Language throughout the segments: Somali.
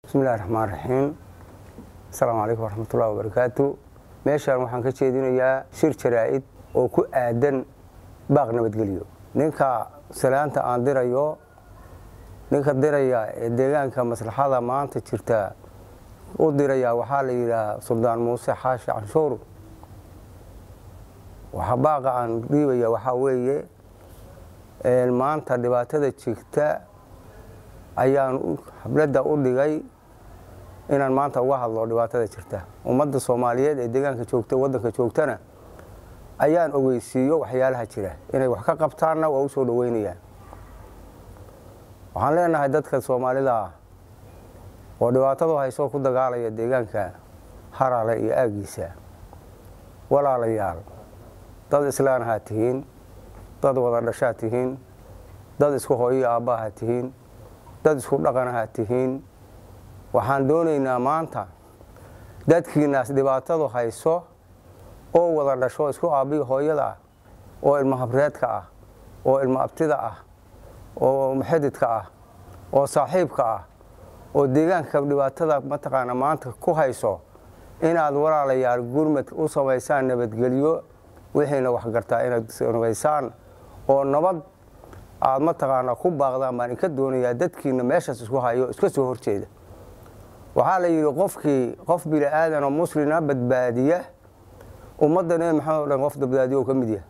bismi illahi raxmaan raxiim asalaamu calaykum waraxmatullahi wabarakaatu meeshaan waxaan ka jeedinayaa shir jaraa'id oo ku aadan baaq nabadgelyo ninka salaanta aan dirayo ninka diraya ee deegaanka maslaxada maanta jirta u diraya waxaa la yidhaha suldaan muuse xaashi canshuur waxa baaqa aan dhiibaya waxaa weeye maanta dhibaatada jirta ayaan habladda u dhigay inaan maanta uga hadlo dhibaatada jirta ummadda soomaaliyeed ee deegaanka joogta waddanka joogtana ayaan ogeysiiyo waxyaalaha jira inay wax ka qabtaanna waa u soo dhoweynayaan waxaan leenahay dadka soomaalida ah oo dhibaatadu haysoo ku dagaalaya deegaanka harale iyo aagiisa walaalayaal dad islaanahaa tihiin dad wada dhashaa tihiin dad isku hooyo aabbaha tihiin dad isku dhaqanaha tihiin waxaan doonaynaa maanta dadkiinaas dhibaatadu hayso oo wada dhasho isku aabbihi hooyada ah oo ilmo habreedka ah oo ilmo abtida ah oo muxididka ah oo saaxiibka ah oo deegaanka dhibaatada mataqaana maanta ku hayso inaad walaalayaal gurmad u samaysaan nabadgelyo wixiina waxgartaa inaad samaysaan oo nabad aad mataqaana ku baaqdaan baan inka doonayaa dadkiina meeshaas isku hayo iska soo horjeeda waxaa la yidhi qofkii qof bini aadanoo muslina badbaadiya ummadda nebi maxamed o dhan qof badbaadiyo ka mid yahay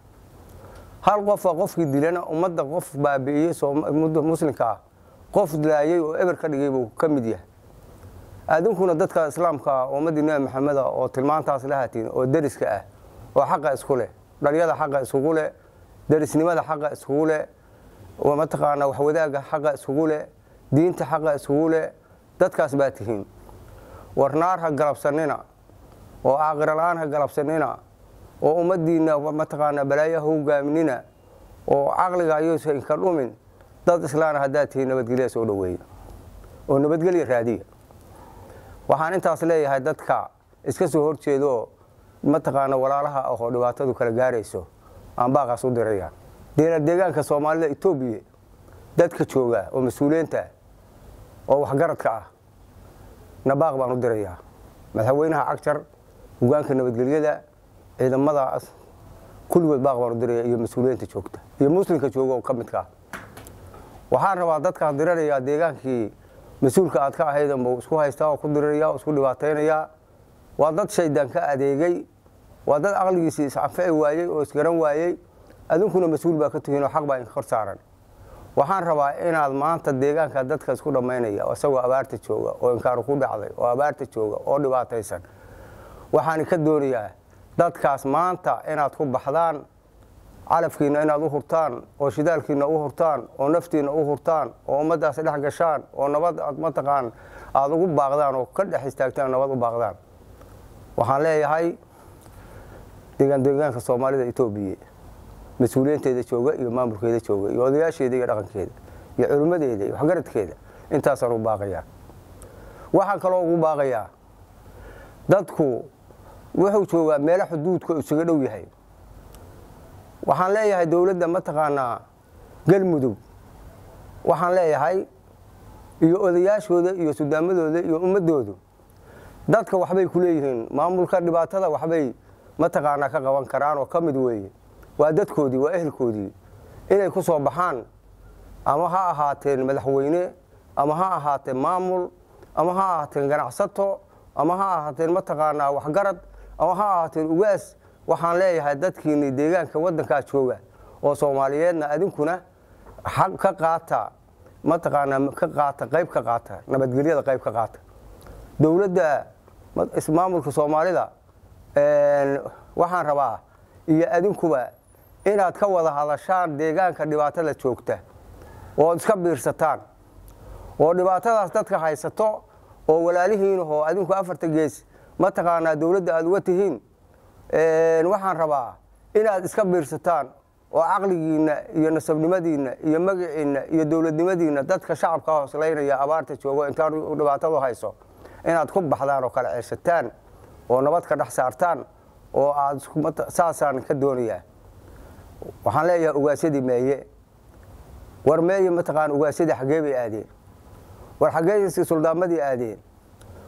hal qofa qofkii dilana ummadda qof baabi'iyey muslimka ah qof dilaayey oo eber ka dhigay buu ka mid yahay adinkuna dadka islaamka ah ummaddii nebi maxameda oo tilmaantaas la hatiin oo deriska ah oo xaqa isku leh dhalyada xaqa iskugu leh derisnimada xaqa iskugu leh mataqaana waxwadaaga xaqa iskugu leh diinta xaqa iskugu leh dadkaas baa tihiin war naar ha galabsanina oo aaqira la-aan ha galabsanina oo ummaddiinna mataqaana balaayo ha hogaaminina oo caqliga ayuusa inka dhumin dad islaana haddaad tihiin nabadgelya soo dhoweeya oo nabadgelya raadiya waxaan intaas leeyahay dadka iska soo horjeedo mataqaana walaalaha ah oo dhibaatadu kala gaarayso aan baaqaas u diraya deegaanka soomaalida etoobiya dadka jooga oo mas-uuliyiinta oo waxgaradka ah na baaq baan u dirayaa madaxweynaha cagjar hogaanka nabadgelyada ciidamadaas kulligood baaq baan u diraya iyo mas-uuliyiinta joogta iyo muslimka jooga oo ka midka ah waxaan rabaa dadkaas diranayaa deegaankii mas-uulka aad ka ahaydanbu isku haystaa oo ku diriraya oo isku dhibaataynayaa waa dad shaydaan ka adeegay waa dad caqligiisii is-anfici waayey oo isgaran waayey adinkuna mas-uul baa ka tihiin oo xaq baa inka kor saaran waxaan rabaa inaad maanta deegaanka dadka isku dhammaynaya isagoo abaarta jooga oo inkaaru ku dhacday oo abaarta jooga oo dhibaataysan waxaan ka doonayaa dadkaas maanta inaad ku baxdaan calafkiina inaad u hurtaan oo shidaalkiina u hurtaan oo naftiina u hurtaan oo ummaddaas dhex gashaan oo nabad aad mataqaan aada ugu baaqdaan oo ka dhex istaagtaan nabad u baaqdaan waxaan leeyahay deegaan deegaanka soomaalida etoobiya mas-uuliyiinteeda jooga iyo maamulkeeda jooga iyo odayaasheeda iyo dhaqankeeda iyo culimmadeeda iyo waxgaradkeeda intaasaan u baaqayaa waxaan kaloo ugu baaqayaa dadku wuxuu joogaa meelo xuduudka isaga dhow yahay waxaan leeyahay dowladda mataqaanaa galmudug waxaan leeyahay iyo odayaashooda iyo sudaamadooda iyo ummaddoodu dadka waxbay ku leeyihiin maamulka dhibaatada waxbay mataqaanaa ka qaban karaan oo ka mid weeye waa dadkoodii waa ehelkoodii inay ku soo baxaan ama ha ahaateen madaxweyne ama ha ahaateen maamul ama ha ahaateen ganacsato ama ha ahaateen mataqaanaa waxgarad ama ha ahaateen ugaas waxaan leeyahay dadkiini deegaanka waddankaa jooga oo soomaaliyeedna adinkuna xaq ka qaata mataqaanaa ka qaata qayb ka qaata nabadgelyada qayb ka qaata dowladda maamulka soomaalida waxaan rabaa iyo adinkuba inaad ka wada hadashaan deegaanka dhibaatada joogta oo iska biirsataan oo dhibaatadaas dadka haysato oo walaalihiinahoo adinku afarta gees mataqaanaa dowladda aad uga tihiin waxaan rabaa inaad iska biirsataan oo caqligiinna iyo nasabnimadiinna iyo magaciinna iyo dowladnimadiinna dadka shacabka hooslaynaya abaarta joogo intaan dhibaatadu hayso inaad ku baxdaan oo kala ceeshataan oo nabad ka dhex saartaan oo aad saasaan ka doonayaa waxaan leeyahay ugaasyadii meeye war meeye mataqaan ugaasyadii xaggee bay aadeen war xaggee suldaamadii aadeen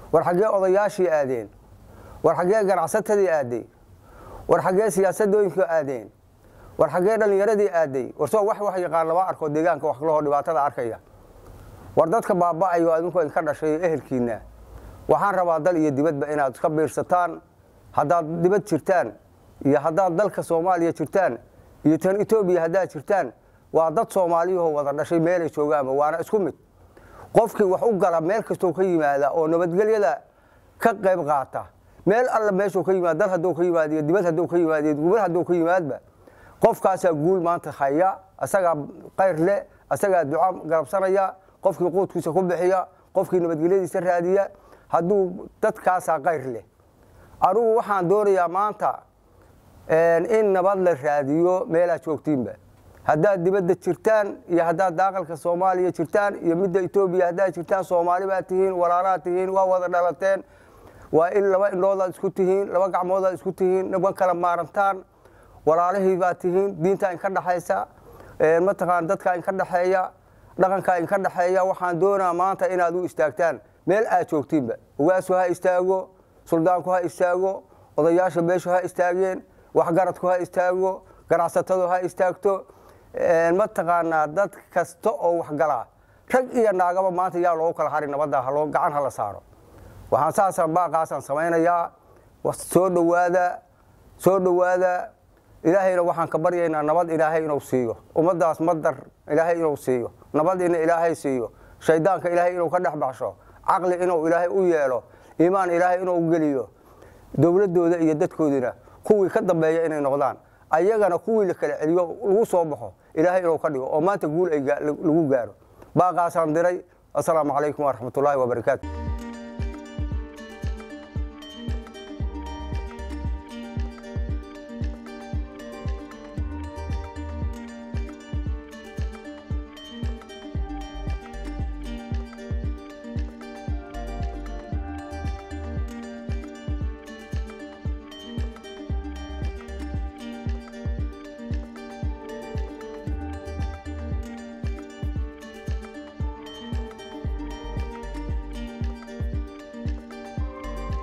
war xaggee odayaashii aadeen war xaggee ganacsatadii aaday war xaggee siyaasadooyinka aadeen war xaggee dhallinyaradii aaday war soo wax wax yaqaan lama arko deegaanka wax kalahoo dhibaatada arkaya war dadka baaba'ayo adinku idinka dhashay ehelkiinna waxaan rabaa dal iyo dibadba inaad ka biirsataan haddaad dibad jirtaan iyo haddaad dalka soomaaliya jirtaan iyo tan etoobiya haddaad jirtaan waa dad soomaaliyahoo wada dhashay meelay joogaanba waana isku mid qofkii wax u gala meel kastoo ka yimaada oo nabadgelyada ka qayb qaata meel alla meeshuu ka yimaad dal hadduu ka yimaad iyo dibad hadduu ka yimaad iyo gubad hadduu ka yimaadba qofkaasaa guul maanta haya asagaa qayr leh asagaa duca garabsanaya qofkii quudkiisa ku bixiya qofkii nabadgelyadiisa raadiya hadduu dadkaasaa qayr leh anugu waxaan doonayaa maanta in nabad la raadiyo meelaad joogtiinba haddaad dibadda jirtaan iyo haddaad daaqalka soomaaliya jirtaan iyo midda etoobiya haddaad jirtaan soomaali baad tihiin walaalaad tihiin waa wada dhalateen waa in laba indhoodaad isku tihiin laba gacmoodaad isku tihiin naban kala maarantaan walaalihii baad tihiin diintaa inka dhexaysa mataqaan dadkaa inka dhexeeya dhaqankaa inka dhexeeya waxaan doonaa maanta inaad u istaagtaan meel aad joogtiinba ogaasu ha istaago suldaanku ha istaago odayaasha beeshu ha istaageen waxgaradku ha istaago ganacsatadu ha istaagto mataqaanaa dad kasta oo waxgalaa rag iyo naagaba maanta yaa loogu kala hari nabadda haloo gacan hala saaro waxaan saasaan baaqaasaan samaynayaa soo dhowaada soo dhowaada ilaahayna waxaan ka baryaynaa nabad ilaahay inuu siiyo ummaddaas madar ilaahay inuu siiyo nabad ina ilaahay siiyo shaydaanka ilaahay inuu ka dhex baxsho caqli inuu ilaahay u yeelo iimaan ilaahay inuu geliyo dowladdooda iyo dadkoodina kuwii ka dambeeya inay noqdaan ayagana kuwii la kala celiyo lagu soo baxo ilaahay inuu ka dhigo oo maanta guul ay lagu gaaro baaqaasaan diray assalaamu calaykum waraxmatullaahi wabarakaatu